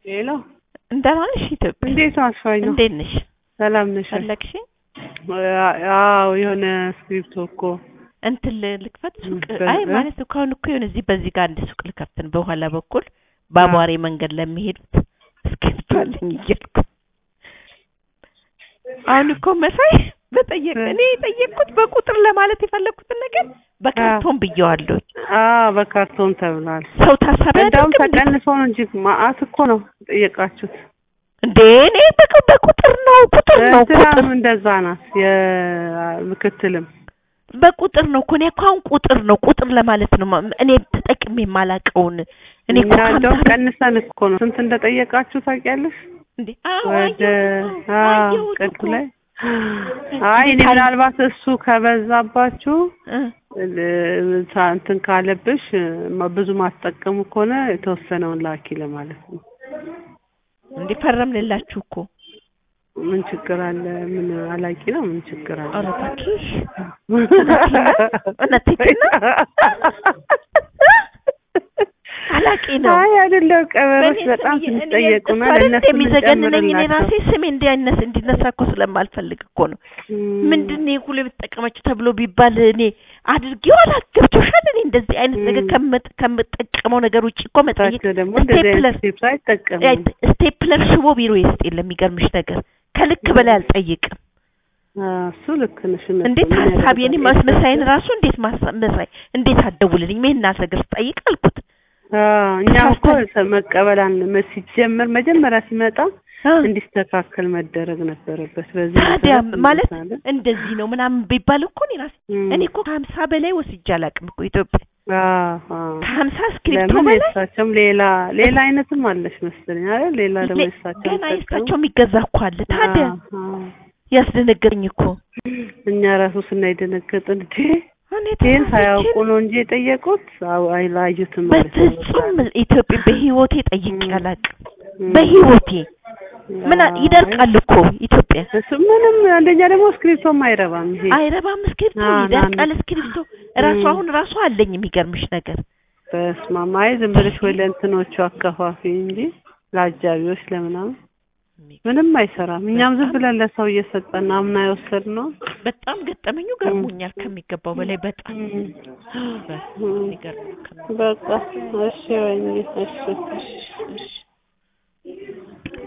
ሄሎ እንደምን ዋልሽ ኢትዮጵያ? እንዴት አስፋኝ ነው? እንዴት ነሽ? ሰላም ነሽ? ፈለግሽ? አዎ የሆነ ስክሪፕቶ እኮ እንትን ል- ልክፈት ሱቅ? በ- አይ እ? ማለት እኮ አሁን እኮ የሆነ እዚህ በዚህ ጋር አንድ ሱቅ ልከፍት ነው በኋላ በኩል በአቧሬ መንገድ ለሚሄዱት እስክሪፕቶ አለኝ እያልኩ አሁን እኮ መሳይ በጠየቅ እ? እኔ የጠየቅኩት በቁጥር ለማለት የፈለግኩትን ነገር በካርቶን ብየዋለሁ። አዎ በካርቶን ተብሏል። ሰው ታሳቢ እንደውም አያደርግም እንዴ? ተቀንሶ ነው እንጂ ማአት እኮ ነው ጠየቃችሁት። እንዴ እኔ በቁ- በቁጥር ነው ቁጥር ነው ቁጥር እንትናም እንደዛ ናት የምክትልም በቁጥር ነው እኮ እኔ እኮ አሁን ቁጥር ነው ቁጥር ለማለት ነው ማ- እኔ ተጠቅሜ የማላውቀውን እኔ እኮ እና እንደውም ከሀምሳ ቀንሰን እኮ ነው ስንት እንደጠየቃችሁ ታውቂያለሽ? እንዴ አዎ ወደ አየሁት አዎ አየሁት ቅዱ እኮ ላይ አይ እኔ ምናልባት እሱ ከበዛባችሁ እ እ- ሳ- እንትን ካለብሽ ማ- ብዙ ማትጠቀሙ ከሆነ የተወሰነውን ላኪ ለማለት ነው። እንዴ ፈረምንላችሁ እኮ ምን ችግር አለ? ምን አላቂ ነው? ምን ችግር አለ? ኧረ እባክሽ እውነቴን ነው? አላቂ ነው አይ አይደለም፣ ቀበሮች በእኔ በጣም ስም እየ- እኔ ስንጠየቁና እሱ አይደል ለእነሱ የሚዘገንነኝ እኔ ራሴ የምንጨምርላቸው ስሜ እንዲያነስ እንዲነሳ እኮ ስለማልፈልግ እኮ ነው። ምንድን ነው ሁሉ የምትጠቀመችው ተብሎ ቢባል እኔ አድርጌው አላገብቶሻል። እኔ እንደዚህ አይነት ነገር ም። ከምጥ- ከምጠቀመው ነገር ውጭ እኮ መጠየቅ እሳቸው ደግሞ እንደዚህ ስቴፕለር አይነት ስቴፕስ አይጠቀሙም። ስቴፕለር ሽቦ ቢሮ ውስጥ የለም። የሚገርምሽ ነገር ከልክ በላይ አልጠይቅም። አዎ፣ እሱ ልክ ነሽ። እውነት እንዴት ነው። ምን ሀሳብ የኔ ያደርጋል? መሳይን ራሱ እንዴት ማሳ- መሳይ እንዴት አትደውልልኝም? ይሄን ነገር ስጠይቅ አልኩት። አዎ፣ እኛም እኮ ተሳስተን- መቀበል አን- ሲጀመር መጀመሪያ ሲመጣ አ፣ እንዲስተካከል መደረግ ነበረበት። በዚህ ታዲያ መሰረት ማለት እንመጣለን። እንደዚህ ነው ምናምን ቢባል እኮ እኔ ራሴ እም። እኔ እኮ ከሀምሳ በላይ ወስጄ አላውቅም እኮ ኢትዮጵያ አዎ፣ አዎ። ከሀምሳ እስክሪፕቶ ለምን በላይ የእሳቸውም ሌላ ሌላ አይነትም አለሽ መሰለኝ አይደል? ሌላ ደግሞ ሌ- የእሳቸው ገና የሚጠቀሙ- የእሳቸው የሚገዛ እኮ አለ። ታዲያ አዎ፣ አዎ። ያስደነገረኝ እኮ እኛ ራሱ ስናይ ደነገጥን። እንዴ እኔ ይህን ተሳስቼ ሳያውቁ ነው እንጂ የጠየቁት አው አይላዩትም ማለት ነው። በፍጹም ኢትዮጵያ በህይወቴ ጠይቄ እም። አላውቅም። እም። በህይወቴ ምን አዎ፣ ይደርቃል እኮ ኢትዮጵያ እሱ ምንም አንደኛ ደግሞ እስክሪፕቶም አይረባም ይሄ አይረባም እስክሪፕቶ ና- ና- ይደርቃል እስክሪፕቶ ራሱ እም። አሁን ራሱ አለኝ የሚገርምሽ ነገር በስመ አብ አይ ዝም ብለሽ ወይ ለእንትኖቹ አከፋፊ እንጂ ለአጃቢዎች ለምናምን ምንም አይሰራም። እኛም ዝም ብለን ለሰው እየሰጠን አምና የወሰድነው በጣም ገጠመኙ ገርሞኛል ከሚገባው በላይ በጣም እም። በጣም ይገርም ከሚገባው በቃ እሺ ወይኔ እሺ እሺ